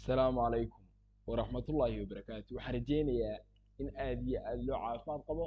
asalaamu calaykum waraxmatullaahi wabarakaatu waxaan rajeynayaa in aad iyo aad loo caafimaad qabo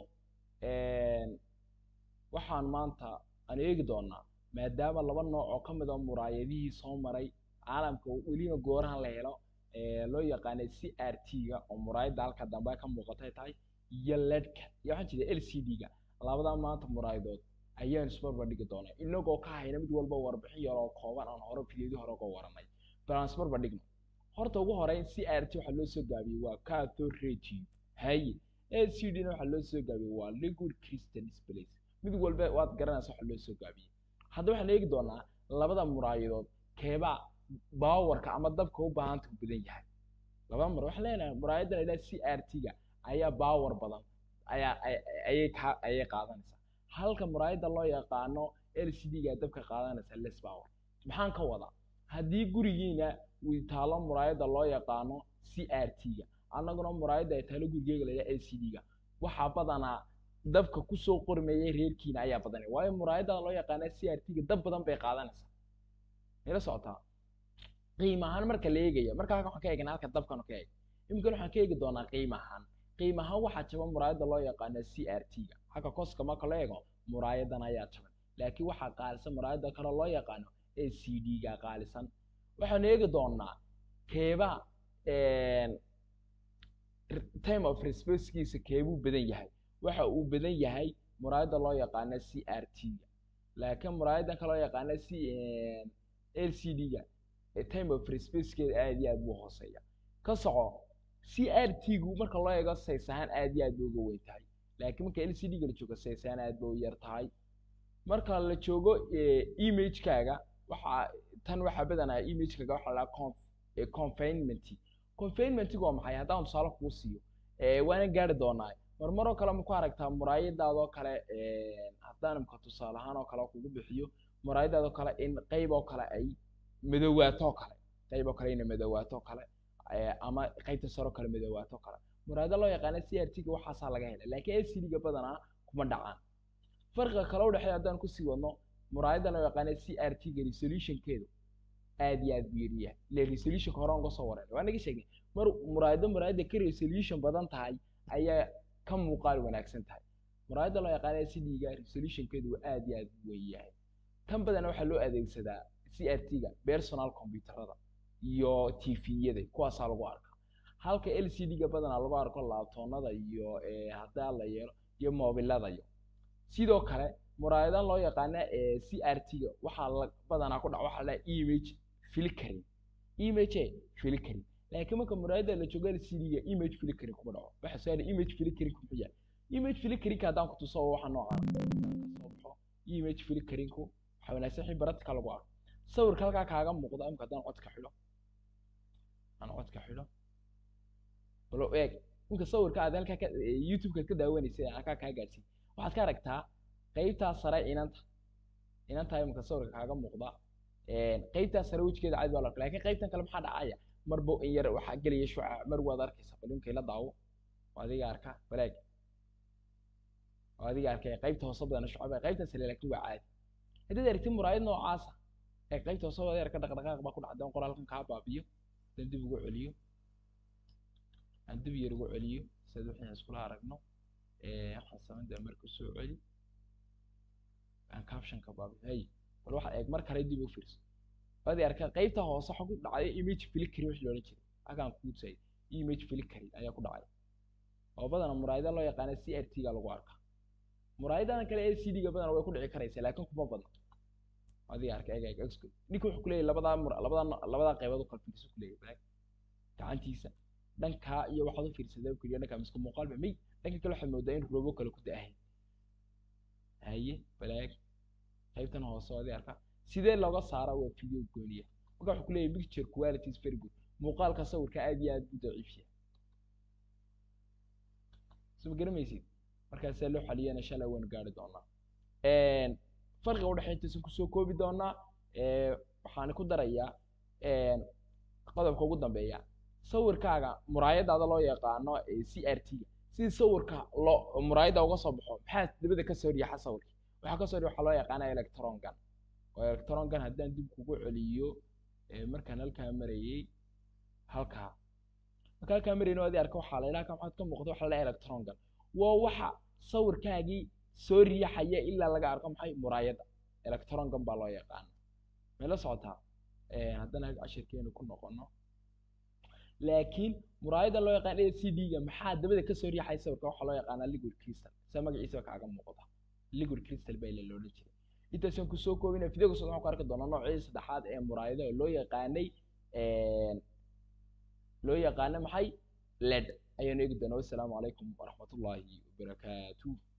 waxaan maanta aan eegi doonaa maadaama laba nooc oo ka mid a muraayadihii soo maray caalamka weliba goorahan la helo loo yaqaanay c r t-ga oo muraayadda halka dambe ka muuqatay tahay iyo ledka iyo waxaan jeeda l c d-ga labadaa maanta muraayadood ayaan isbarbar dhigi doonaa inagoo ka hayna mid walba warbixin yar oo kooban aan hore fideedii hore uga waranay bal aan isbarbar dhigno horta ugu horeyn c r t waxaa loo soo gaabiyey waa cathode ratio haye l c d na waxaa loo soo gaabiyey waa liquid crystal displays mid walba waad garanaysa waxa loo soo gaabiyey hadda waxaan eegi doonaa labada muraayadood keebaa baawarka ama dabka u baahanta u badan yahay labada mar waxaan leenahay muraayaddan ilaa c r t-ga ayaa baawar badan ayaa ayay ka ayay qaadanaysaa halka muraayadda loo yaqaano l c d-ga dabka qaadanaysa less power maxaan ka wadaa haddii gurigiina uu taalo muraayadda loo yaqaano c r t-ga annaguna muraayadda ay taalo gurigeyga layaa l c d-ga waxaa badanaa dabka kusoo qormeeyay reerkiina ayaa badanay waayo muraayadda loo yaqaana c r t-ga dab badan bay qaadanaysaa ila socotaa qiima ahaan marka la eegaya markaa waxaan ka eegana halka dabkan ka eeg iminkan waxaan ka eegi doonaa qiima ahaan qiima ahaan waxaa jaban muraayadda loo yaqaana c r t-ga halka koska marka loo eego muraayadan ayaa jaban laakiin waxaa qaalisan muraayadda kale loo yaqaano a c d-ga qaalisan waxaan eegi doonaa keeba time of responsekiisa keebuu badan yahay waxa uu badan yahay muraayadda loo yaqaana c r t-ga laakiin muraayaddan ka loo yaqaana c l c d-ga time of responsekeeda aad iyo aad buu hooseeya ka soco c r t-gu marka loo eego says ahaan aad iyo aad bay uga weyn tahay laakiin marka l c d-ga la joogo says ahaan aad bay u yar tahay marka la joogo imagekaaga waxaa tan waxaa badanaa imagekaaga waxaa la confinement confinementiga waa maxay haddaan tusaale kuu siiyo waana gaari doonaa marmaroo kale ma ku aragtaa muraayadaadoo kale haddaan imka tusaale ahaan oo kale kugu bixiyo muraayadaadoo kale in qayb oo kale ay madowaato kale qayb oo kale ina madowaato kale ama qaybta saroo kale madowaato kale muraayada loo yaqaana c r t-ga waxaasaa laga helay laakiin l c d-ga badanaa kuma dhacaan farqiga kale u dhexeeya haddaan kusii wadno muraayadda loo yaqaana c r t-ga resolutionkeedu aad iyo aad buu yaryahay ile resolutionka hore uga soo wareer waa naga sheegnay mar muraayado muraayadda ka resolution badan tahay ayaa ka muuqaal wanaagsan tahay muraayadda loo yaqaana c d-ga resolutionkeedu waa aad iyo aad u weyn yahay tan badana waxaa loo adeegsadaa c r t-ga personal computerada iyo tviyada kuwaasaa lagu arka halka l c d-ga badanaa lagu arko laabtoonada iyo haddaa la yeelo iyo mobilada iyo sidoo kale muraayadan loo yaqaana c r t-ga waxaa la badanaa ku dhac waxaa la image filkering image filkering laakiin marka muraayadda la joogo l c d-ga image filkering kuma dhaco waxa soo image filkering muxuu yahay image filkering haddaan ku tuso waxa noocaan soo baxo image filkeringku waxa wanaagsan wixii baradka lagu arko sawirka halkaa kaaga muuqda imka haddaan codka xidho aan codka xidho balo eeg imka sawirka aad halkaa ka youtube-ka ka daawanaysay halkaa kaa gaadhsiin waxaad ka aragtaa qaybtaa sare inanta inanta imka sawirka kaaga muuqda qaybtaa sare wejigeeda cadi baa la arka lakin qaybtan kale maxaa dhacaya marba in yar waxaa gelaya shuca mar waad arkaysa bal imkay la daawo waa adiga arka balaag waa adiga arkay qaybta hoose badana shucaba qaybtan sare laakiin waa caadi haddaad aragtid muraayad noocaasa ee qaybta hoose wada yarka dhaqdhaqaaq baa ku dhacda in qoraalkan kaa baabiyo dan dib ugu celiyo aan dib yar ugu celiyo sidaad waxaan iskula aragno waxaan samayn doonaa marka soo celi aan captionka baabiyo hay bal waxaad eeg mar kale dib u fiirso waad arkaa qaybta hoose waxa ku dhacday image flickering wixii loolan jiray halkaan kuu tusay image flickering ayaa ku dhacay oo badana muraayada loo yaqaana c r t-ga lagu arkaa muraayadan kale l c d-ga badana way ku dhici karaysaa laakiin kuma badna adiga arka eeg eeg exco ninka wuxuu kuleeyahay labadaa mur labadaa labadaa qaybood u kala fiirso kuleeyahay balaag gacantiisa dhankaa iyo waxaad u fiirsadaa u keliya dhankaa miska muuqaal ba may dhanka kale waxaad moodaa in robo kale ku da'ahay haye balaag qaybtan hoose oo adiga arka sidee looga saara waa video gooniya marka wuxuu kuleeyahay picture quality is very good muuqaalka sawirka aad iyo aad buu daciif yahay soo ma garamaysid markaasaa loo xaliyana shalay waanu gaari doonaa farqiga udhexeyntiisa kusoo koobi doonaa waxaan ku darayaa qodobka ugu dambeeya sawirkaaga muraayadaada loo yaqaano c r t-ga sidii sawirka loo muraayadda uga soo baxo maxaa dabada kasoo riyaxa sawirka waxaa kasoo riya waxaa loo yaqaana electron gun oo electron gun haddaan dib kugu celiyo markaan halkaa marayey halkaa marka halkaa marayno adi arka waxaa la ilaa maxaad ka muuqda waxa la electronkan waa waxa sawirkaagii soo riixaya ilaa laga arko maxay muraayadda electronkan baa loo yaqaana may la socotaa haddana cashirkeenu ku noqono laakiin muraayadda loo yaqaan a c d-ga maxaa dabada kasoo riixaya sawirka waxaa loo yaqaanaa liquid crystal sida magaciisa kaaga muuqda liquid crystal baa la odhan jiray intaasaan kusoo koobina video kasoo waxaan ku arki doonaa noocii saddexaad ee muraayadaha loo yaqaanay loo yaqaano maxay led ayaanu eegi doonaa wassalaamu calaykum waraxmatullaahi wabarakaatu